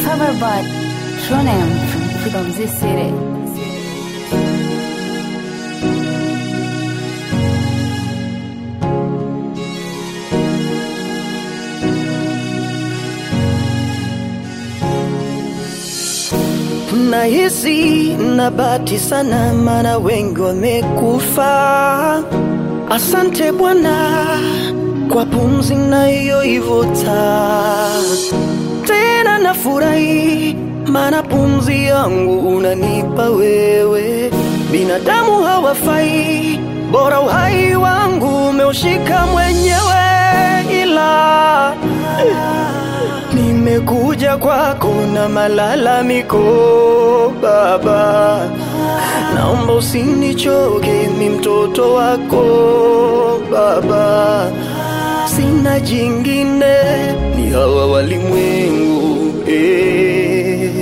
cover by Shonem from from this city. Nahisi na bahati sana, maana wengi wamekufa. Asante Bwana kwa pumzi nayoivuta, tena nafurahi, maana pumzi yangu unanipa wewe. Binadamu hawafai, bora uhai wangu umeushika mwenyewe, ila Nimekuja kwako na malalamiko Baba, naomba usinichoke, mi mtoto wako Baba, sina jingine, ni hawa walimwengu eh.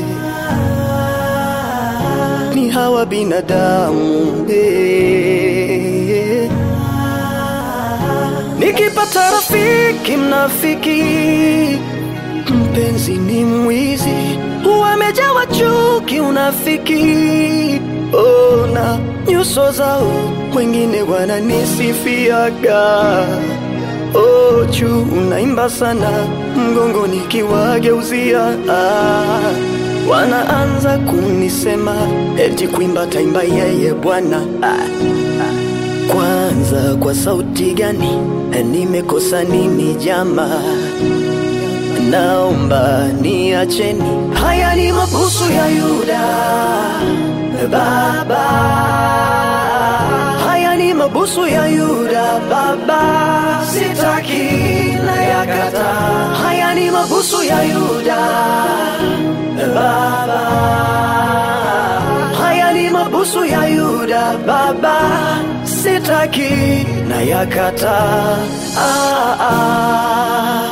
ni hawa binadamu eh. Nikipata rafiki mnafiki, mpenzi ni mwizi, wamejawa chuki, unafiki. Ona nyuso zao, wengine wananisifiaga. Oh, juu unaimba sana, mgongo nikiwageuzia ah, wanaanza kunisema eti kuimba taimba yeye Bwana ah. Kwanza kwa sauti gani nimekosa nini jama? Naomba niacheni, haya ni mabusu ya Yuda Baba, haya ni mabusu ya Yuda Baba, sitaki na yakata. Haya ni mabusu ya Yuda Baba, haya ni mabusu ya Yuda Baba, sitaki na yakata. Ah, ah.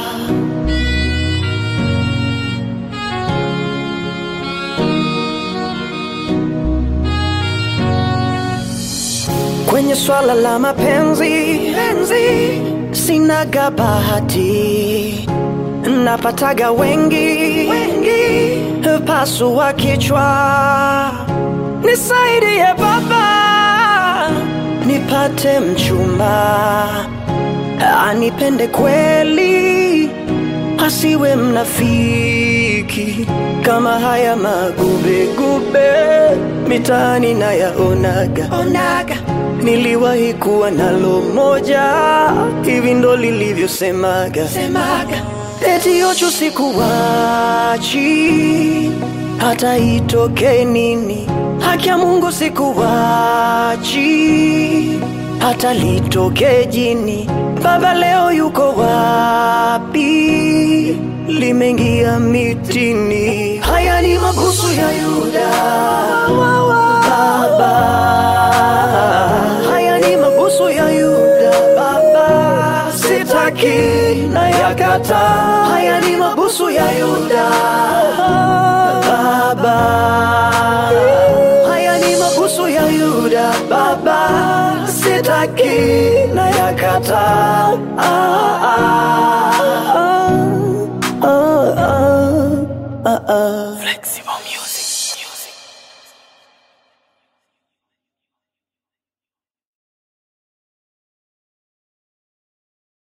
Kwenye swala la mapenzi penzi, sinaga bahati, napataga wengi wengi, pasua kichwa, nisaidie Baba, nipate mchumba anipende kweli, asiwe mnafiki kama haya magubegube mitaani nayaonaga onaga. Niliwahi kuwa nalo moja, hivi ndo lilivyosemaga semaga, eti ocho sikuwachi hata itoke nini, haki ya Mungu sikuwachi hata litoke jini. Baba leo yuko wapi? Limeingia mitini. Haya ni mabusu ya Yuda Baba, haya ni mabusu ya Yuda Baba, sitaki na yakata. Haya ni mabusu ya Yuda Baba, haya ni mabusu ya Yuda Baba, sitaki na yakata. Ah, ah.